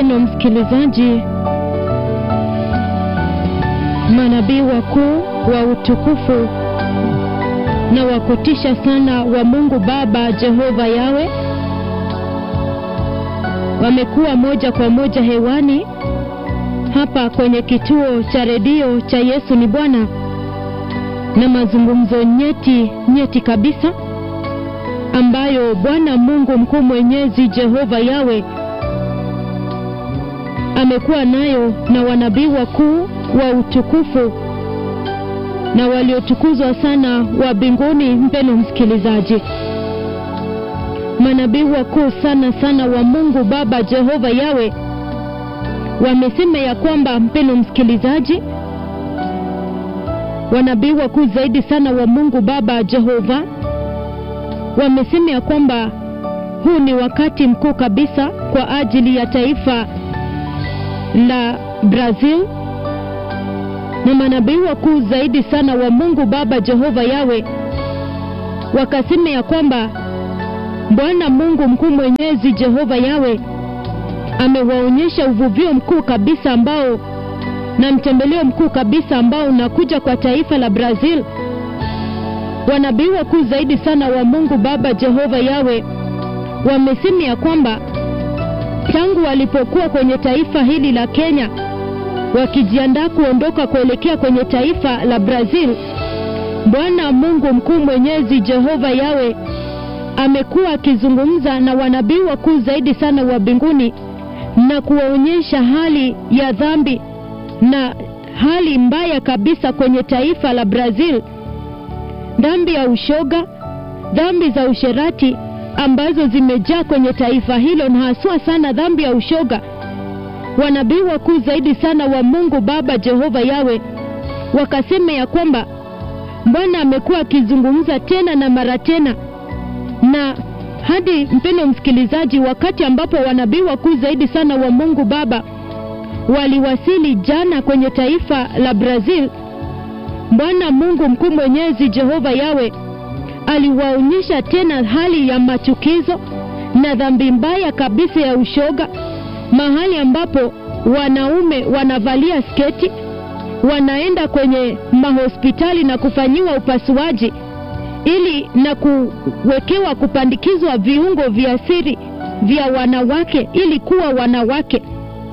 mpeno msikilizaji, manabii wakuu wa utukufu na wa kutisha sana wa Mungu Baba Jehova Yawe wamekuwa moja kwa moja hewani hapa kwenye kituo cha redio cha Yesu ni Bwana na mazungumzo nyeti nyeti kabisa ambayo Bwana Mungu mkuu mwenyezi Jehova Yawe amekuwa nayo na wanabii wakuu wa utukufu na waliotukuzwa sana wa mbinguni. Mpeno msikilizaji, manabii wakuu sana sana wa Mungu Baba Jehova Yawe wamesema ya kwamba, mpeno msikilizaji, wanabii wakuu zaidi sana wa Mungu Baba Jehova wamesema ya kwamba huu ni wakati mkuu kabisa kwa ajili ya taifa la Brazil, na manabii wakuu zaidi sana wa Mungu Baba Jehova Yawe wakasema ya kwamba Bwana Mungu mkuu mwenyezi Jehova Yawe amewaonyesha uvuvio mkuu kabisa ambao na mtembeleo mkuu kabisa ambao unakuja kwa taifa la Brazil. Wanabii wakuu zaidi sana wa Mungu Baba Jehova Yawe wamesema ya kwamba tangu walipokuwa kwenye taifa hili la Kenya wakijiandaa kuondoka kuelekea kwenye taifa la Brazil, Bwana Mungu mkuu mwenyezi Jehova Yawe amekuwa akizungumza na wanabii wakuu zaidi sana wa mbinguni na kuwaonyesha hali ya dhambi na hali mbaya kabisa kwenye taifa la Brazil, dhambi ya ushoga, dhambi za usherati ambazo zimejaa kwenye taifa hilo, na haswa sana dhambi ya ushoga. Wanabii wakuu zaidi sana wa Mungu Baba Jehova Yawe wakasema ya kwamba Bwana amekuwa akizungumza tena na mara tena, na hadi mpeno msikilizaji, wakati ambapo wanabii wakuu zaidi sana wa Mungu Baba waliwasili jana kwenye taifa la Brazil, Bwana Mungu mkuu mwenyezi Jehova Yawe aliwaonyesha tena hali ya machukizo na dhambi mbaya kabisa ya ushoga, mahali ambapo wanaume wanavalia sketi, wanaenda kwenye mahospitali na kufanyiwa upasuaji ili na kuwekewa kupandikizwa viungo vya siri vya wanawake ili kuwa wanawake.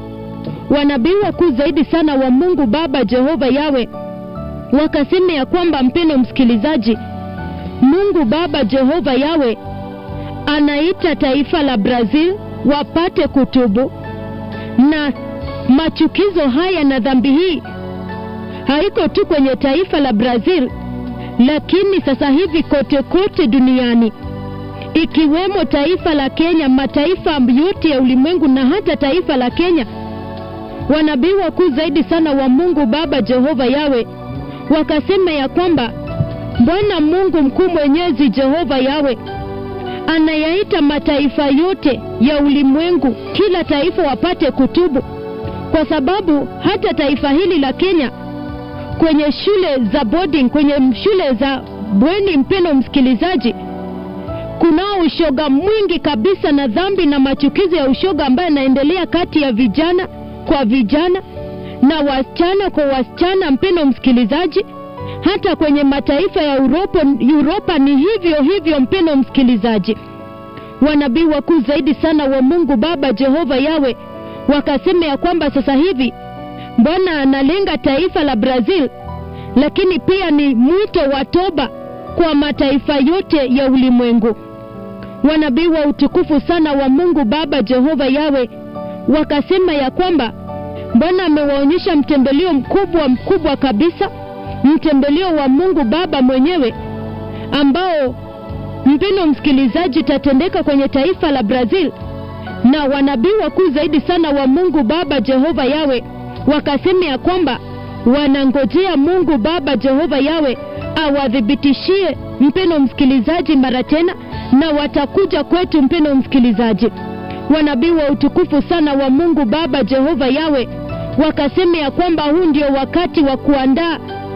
Wanabii wakuu zaidi sana wa Mungu Baba Jehova Yawe wakasema ya kwamba, mpendo msikilizaji, Mungu Baba Jehova Yawe anaita taifa la Brazil wapate kutubu, na machukizo haya na dhambi hii haiko tu kwenye taifa la Brazil, lakini sasa hivi kote kote duniani, ikiwemo taifa la Kenya, mataifa yote ya ulimwengu na hata taifa la Kenya. Wanabii wakuu zaidi sana wa Mungu Baba Jehova Yawe wakasema ya kwamba Bwana Mungu mkuu mwenyezi Jehova Yawe anayaita mataifa yote ya ulimwengu, kila taifa wapate kutubu, kwa sababu hata taifa hili la Kenya kwenye shule za boarding, kwenye shule za bweni, mpeno msikilizaji, kunao ushoga mwingi kabisa na dhambi na machukizo ya ushoga ambayo yanaendelea kati ya vijana kwa vijana na wasichana kwa wasichana, mpeno msikilizaji hata kwenye mataifa ya Uropa, Uropa ni hivyo hivyo. Mpeno msikilizaji, wanabii wakuu zaidi sana wa Mungu Baba Jehova Yawe wakasema ya kwamba sasa hivi Bwana analenga taifa la Brazil, lakini pia ni mwito wa toba kwa mataifa yote ya ulimwengu. Wanabii wa utukufu sana wa Mungu Baba Jehova Yawe wakasema ya kwamba Bwana amewaonyesha mtembeleo mkubwa mkubwa kabisa mtembeleo wa Mungu Baba mwenyewe ambao mpendo msikilizaji, tatendeka kwenye taifa la Brazil, na wanabii wakuu zaidi sana wa Mungu Baba Jehova Yawe wakasema ya kwamba wanangojea Mungu Baba Jehova Yawe awadhibitishie mpendo msikilizaji mara tena, na watakuja kwetu mpendo msikilizaji. Wanabii wa utukufu sana wa Mungu Baba Jehova Yawe wakasema ya kwamba huu ndio wakati wa kuandaa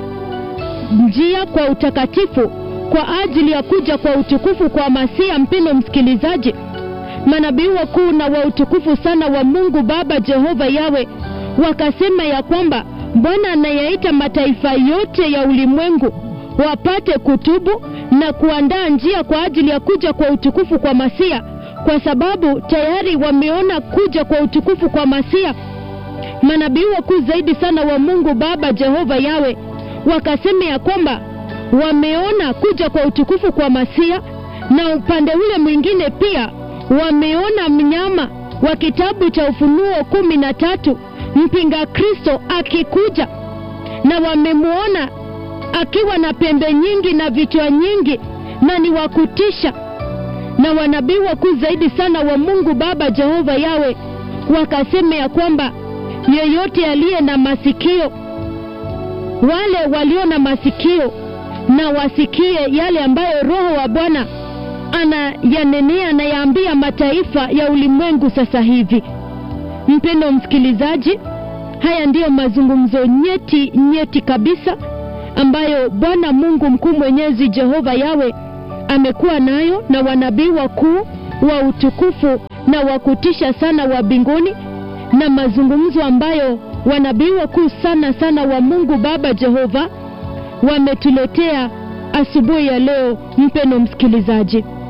njia kwa utakatifu kwa ajili ya kuja kwa utukufu kwa Masia. Mpendo msikilizaji, manabii wakuu na wa utukufu sana wa Mungu Baba Jehova Yawe wakasema ya kwamba Bwana anayaita mataifa yote ya ulimwengu wapate kutubu na kuandaa njia kwa ajili ya kuja kwa utukufu kwa Masia, kwa sababu tayari wameona kuja kwa utukufu kwa Masia. Manabii wakuu zaidi sana wa Mungu Baba Jehova Yawe wakasema ya kwamba wameona kuja kwa utukufu kwa Masia, na upande ule mwingine pia wameona mnyama wa kitabu cha Ufunuo kumi na tatu mpinga Kristo akikuja, na wamemwona akiwa na pembe nyingi na vichwa nyingi na ni wa kutisha. Na wanabii wakuu zaidi sana wa Mungu Baba Jehova Yawe wakasema ya kwamba yeyote aliye na masikio, wale walio na masikio na wasikie yale ambayo Roho wa Bwana anayanenea na yaambia mataifa ya ulimwengu sasa hivi. Mpendo msikilizaji, haya ndiyo mazungumzo nyeti nyeti kabisa ambayo Bwana Mungu mkuu mwenyezi Jehova Yawe amekuwa nayo na wanabii wakuu wa utukufu na wa kutisha sana wa mbinguni, na mazungumzo ambayo wanabii wakuu sana sana wa Mungu Baba Jehova wametuletea asubuhi ya leo. Mpendo msikilizaji